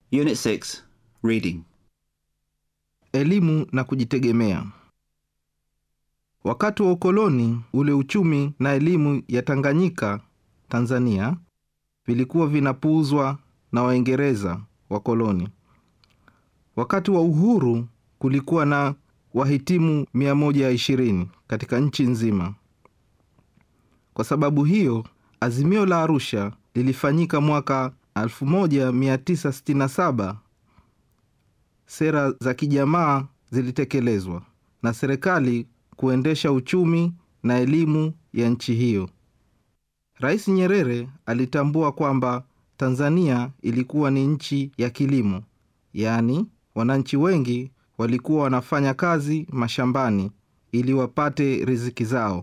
Unit 6 Reading. Elimu na kujitegemea. Wakati wa ukoloni, ule uchumi na elimu ya Tanganyika, Tanzania, vilikuwa vinapuuzwa na Waingereza wakoloni. Wakati wa uhuru, kulikuwa na wahitimu 120 katika nchi nzima. Kwa sababu hiyo, Azimio la Arusha lilifanyika mwaka 1967. Sera za kijamaa zilitekelezwa na serikali kuendesha uchumi na elimu ya nchi hiyo. Rais Nyerere alitambua kwamba Tanzania ilikuwa ni nchi ya kilimo, yaani wananchi wengi walikuwa wanafanya kazi mashambani ili wapate riziki zao.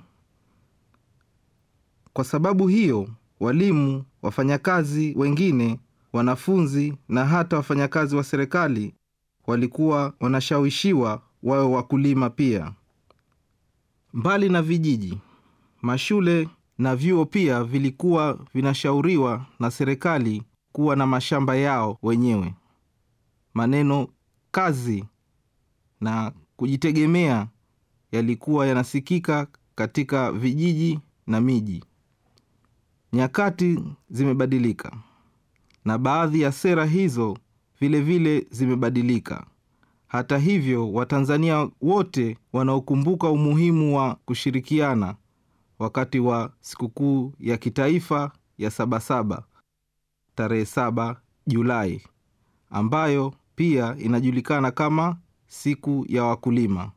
Kwa sababu hiyo, walimu, wafanyakazi wengine, wanafunzi na hata wafanyakazi wa serikali walikuwa wanashawishiwa wawe wakulima pia. Mbali na vijiji, mashule na vyuo pia vilikuwa vinashauriwa na serikali kuwa na mashamba yao wenyewe. Maneno kazi na kujitegemea yalikuwa yanasikika katika vijiji na miji. Nyakati zimebadilika na baadhi ya sera hizo vilevile vile zimebadilika. Hata hivyo, Watanzania wote wanaokumbuka umuhimu wa kushirikiana wakati wa sikukuu ya kitaifa ya Sabasaba tarehe saba Julai, ambayo pia inajulikana kama siku ya wakulima.